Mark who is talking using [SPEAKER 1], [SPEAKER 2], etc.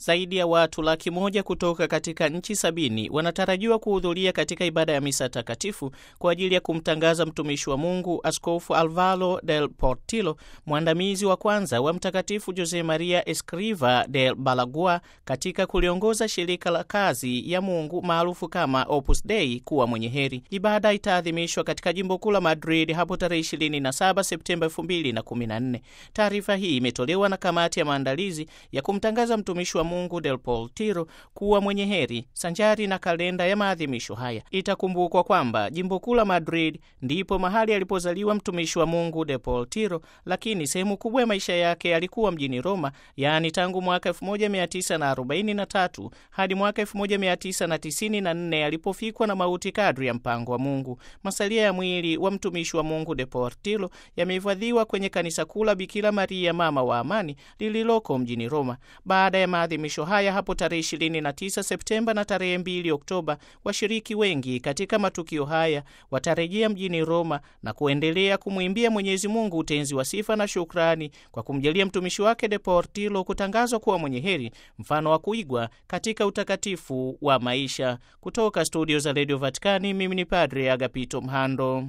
[SPEAKER 1] Zaidi ya watu laki moja kutoka katika nchi sabini wanatarajiwa kuhudhuria katika ibada ya misa takatifu kwa ajili ya kumtangaza mtumishi wa Mungu Askofu Alvaro del Portillo, mwandamizi wa kwanza wa Mtakatifu Jose Maria Escriva del Balagua katika kuliongoza shirika la kazi ya Mungu maarufu kama Opus Dei kuwa mwenye heri. Ibada itaadhimishwa katika jimbo kuu la Madrid hapo tarehe 27 Septemba 2014. Taarifa hii imetolewa na kamati ya maandalizi ya kumtangaza mtumishi wa Mungu del Portillo kuwa mwenye heri sanjari na kalenda ya maadhimisho haya. Itakumbukwa kwamba jimbo kuu la Madrid ndipo mahali alipozaliwa mtumishi wa Mungu del Portillo, lakini sehemu kubwa ya maisha yake alikuwa mjini Roma, yaani tangu mwaka 1943 hadi mwaka 1994 alipofikwa na mauti kadri ya mpango wa Mungu. Masalia ya mwili wa mtumishi wa Mungu del Portillo yamehifadhiwa kwenye kanisa kuu la Bikira Maria mama wa amani lililoko mjini Roma. Baada ya maadhimisho haya hapo tarehe 29 Septemba na tarehe 2 Oktoba, washiriki wengi katika matukio haya watarejea mjini Roma na kuendelea kumwimbia Mwenyezi Mungu utenzi wa sifa na shukrani kwa kumjalia mtumishi wake de Portillo kutangazwa kuwa mwenye heri, mfano wa kuigwa katika utakatifu wa maisha. Kutoka studio za Radio Vatikani, mimi ni Padre Agapito Mhando.